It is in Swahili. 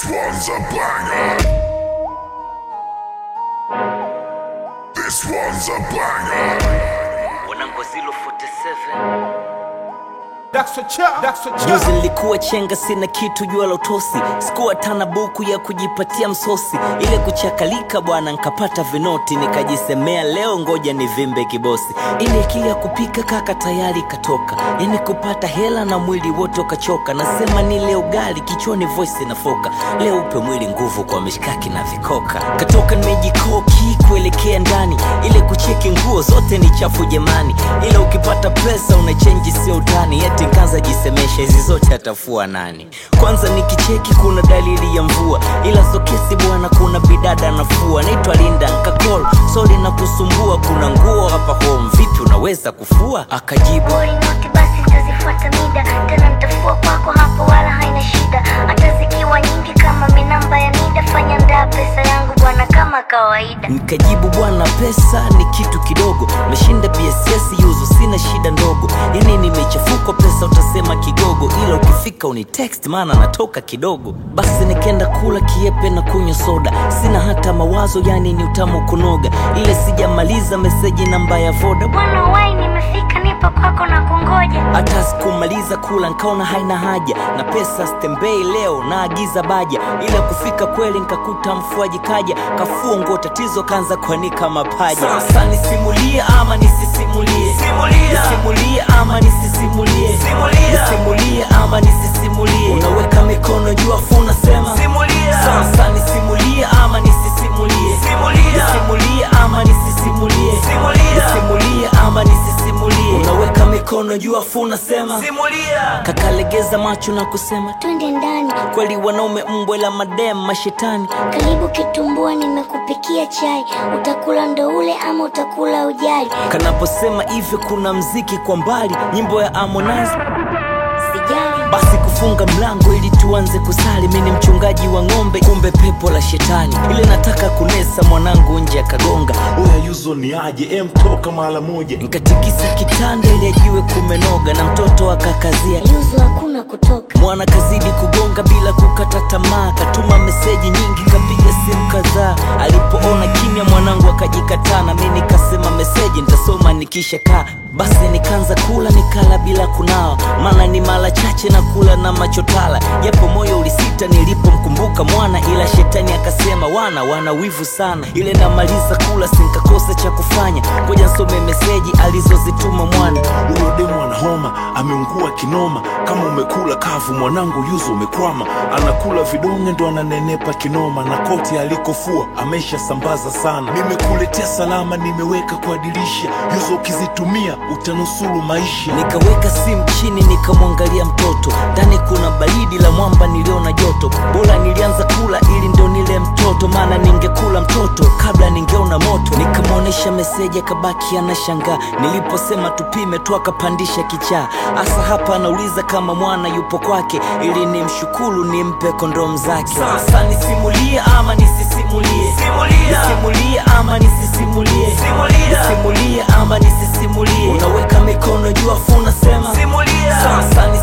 one's a banger. This one's a banger. wanangu zilo 47 Juzi juzi nilikuwa chenga sina kitu jua la utosi sikuwa tana buku ya kujipatia msosi ile kuchakalika bwana nkapata vinoti nikajisemea leo ngoja nivimbe kibosi ile akili ya kupika kaka tayari katoka yani kupata hela na mwili wote ukachoka nasema nile ugali kichwani voice inafoka leo upe mwili nguvu kwa mishkaki na vikoka katoka nimejikoki kuelekea ndani ile kucheki nguo zote ni chafu jamani ila ukipata pesa unachenji sio utani eti nkaanza jisemesha hizi zote atafua nani kwanza nikicheki kuna dalili ya mvua ila sokesi bwana kuna bidada nafua naitwa linda nkakol soli na kusumbua kuna nguo hapa home vipi unaweza kufua akajibu Bori noti basi nitazifuata mida tena nitafua kwako hapo wala haina shida hata zikiwa nyingi kama minamba ya nida fanya ndaa pesa yangu bwana kama kawaida nikajibu bwana pesa ni kitu kidogo meshinda bss yuzu sina shida ndogo yani nimechafukwa pesa utasema kigogo ila ukifika uni text maana natoka kidogo basi nikaenda kula kiepe na kunywa soda sina hata mawazo yani ni utamu kunoga ile sijamaliza meseji namba ya voda bwana wai nimefika nipo kwako na kungoja hata sikumaliza kula nkaona haina haja na pesa stembei leo naagiza baja ila kufika kweli nkakuta mfuaji kaja kafua nguo tatizo kaanza kuanika mapaja sasa nisimulie ama nisisimulie nisimulie ama nisisimulie nisimulie ama nisisimulie unaweka mikono juu afu unasema sasa nisimulie ama nisisimulie nisimulie ama nisisimulie nisimulie ama nisisimulie unaweka mikono juu afu unasema kakalegeza macho na kusema twende ndani kweli wanaume mbwe la madem mashetani karibu kitumbua nimekupikia chai utakula ndo ule ama utakula ujali kanaposema hivyo kuna mziki kwa mbali nyimbo ya Harmonize sijali basi kufunga mlango ili tuanze kusali mi ni mchungaji wa ng'ombe kumbe pepo la shetani ile nataka kunesa mwanangu nje akagonga Oya yuzo ni aje em toka mara moja nkatikisa kitanda ili ajiwe kumenoga na mtoto akakazia yuzu hakuna kutoka mwana kazidi kugonga bila kukata tamaa katuma meseji nyingi kapiga simu kadhaa alipoona kimya mwanangu akajikataa na mi nikasema meseji nitasoma nikisha kaa basi nikaanza kula nikala bila kunawa maana ni mara chache na kula na machotala japo moyo ulisita nilipomkumbuka mwana ila shetani akasema wana wana wivu sana ile namaliza kula sinkakosa cha kufanya koja nsome meseji alizozituma mwana huyo demu ana homa ameungua kinoma kama umekula kavu mwanangu yuzo umekwama anakula vidonge ndo ananenepa kinoma na koti alikofua amesha sambaza sana nimekuletea salama nimeweka kwa dirisha yuzo ukizitumia utanusuru maisha nikaweka simu chini nikamwangalia mtoto ndani kuna baridi la mwamba niliona joto bora nilianza kula ili ndo nile mtoto maana ningekula mtoto kabla ningeona moto nikamwonyesha meseji akabaki anashangaa niliposema tupime tu akapandisha kichaa hasa hapa anauliza kama mwana yupo kwake ili nimshukuru nimpe kondom zake sasa nisimulie ama nisisimulie nisimulie ama nisisimulie nisimulie ama nisisimulie unaweka mikono juu afu unasema sasa